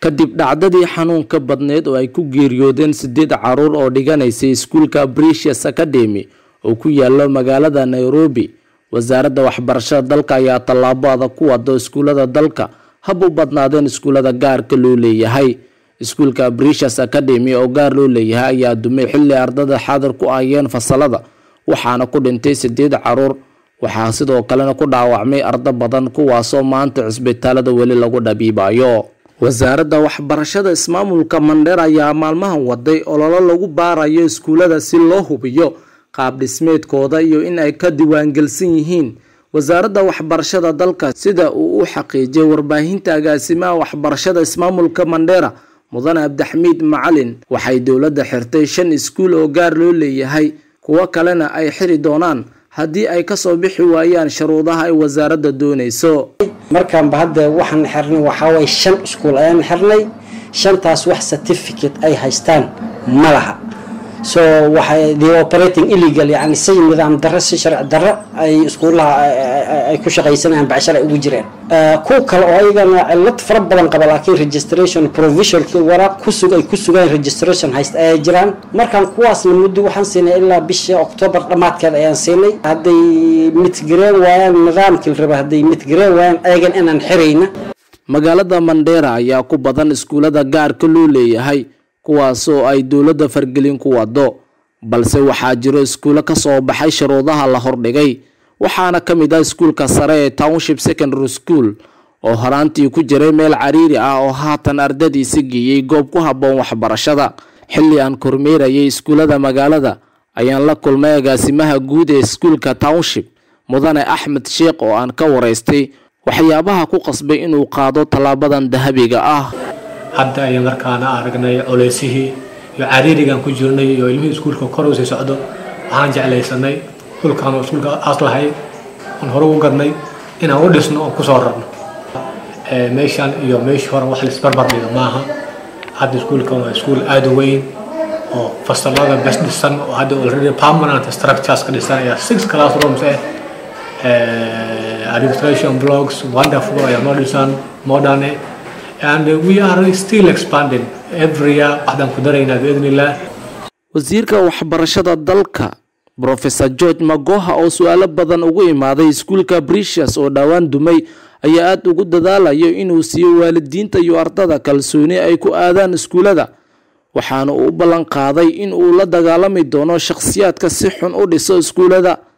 kadib dhacdadii xanuunka badneed oo ay ku geeriyoodeen sideed caruur oo dhiganaysay iskuulka bricius academy oo ku yaalo magaalada nairobi wasaaradda waxbarashada dalka ayaa tallaabo adag ku wado iskuulada dalka hab u badnaadeen iskuulada gaarka loo leeyahay iskuulka bricius academy oo gaar loo leeyahay ayaa dumay xilli ardada xaadir ku ahayeen fasalada waxaana ku dhintay sideed caruur waxaa sidoo kalena ku dhaawacmay ardo badan kuwaasoo maanta cisbitaalada weli lagu dhabiibayo wasaaradda waxbarashada ismaamulka mandheer ayaa maalmahan waday ololo lagu baarayo iskuulada si loo hubiyo qaab dhismeedkooda iyo in ay ka diiwaangelsan yihiin wasaaradda waxbarashada dalka sida uu u xaqiijiyay warbaahinta agaasimaha waxbarashada ismaamulka mandheera mudane cabdixamiid macalin waxay dowladda xirtay shan iskuul oo gaar loo leeyahay kuwo kalena ay xiri doonaan haddii ay kasoo bixi waayaan shuruudaha ay wasaaradda doonayso markaanba hadda waxaan xirnay waxaawaye shan iskuul ayaan xirnay shantaas wax certificate ay haystaan ma laha so waxay the operating illegal yani si nidaam darro si sharci darro ay iskuulaha ay ku shaqaysanayaan bacshar ay ugu jireen kuwa kale oo ayagana cilad fara badan qaba laakiin registration provision waraaq kusug ay ku sugaan registration hayst ayaa jiraan markaan kuwaasna muddo waxaan siinay ilaa bisha octoobar dhammaadkeed ayaan siinay hadday mitgareen waayaan nidaamkii raba hadday mitgareen waayaan ayagan inaan xirayna magaalada mandheera ayaa ku badan iskuulada gaarka loo leeyahay kuwaasoo ay dowladda fargelin ku wado balse waxaa jiro iskuulo kasoo baxay shuruudaha la hordhigay waxaana ka mid ah iskuulka sare ee township secondary school oo horaantii ku jiray meel cariiri ah oo haatan ardadiisa geeyey goob ku habboon waxbarashada xilli aan kormeerayay iskuullada magaalada ayaan la kulmay agaasimaha guud ee iskuulka township mudane axmed sheekh oo aan ka waraystay waxyaabaha ku qasbay inuu qaado tallaabadan dahabiga ah hadda ayaan markaana aragnay culeysihii iyo cariirigaan ku jirnay iyo ilmihii iskuulka kor usii socdo waxaan jeclaysanay dhulkaan oo iskuulka aas lahay aan hore u gadnay inaan u dhisno oon kusoo rarno meeshaan iyo meeshii hore wax laisbarbar dhiga maaha hadda iskuulkan waa iskuul aada u weyn oo fasalada bes dhisan oo hadda already permanent structures ka dhisan ayaa six classrooms eh administration blocks wonderful ayaa noo dhisan modern eh and we are still expanding every year waxaan ku daraynaa biidn illah wasiirka waxbarashada dalka professor george magoha oo su-aalo badan ugu imaaday iskuulka bricius oo dhowaan dumay ayaa aada ugu dadaalayo inuu siiyo waalidiinta iyo ardada kalsooni ay ku aadaan iskuulada waxaana uu u ballan qaaday in uu la dagaalami doono shakhsiyaadka si xun u dhiso iskuulada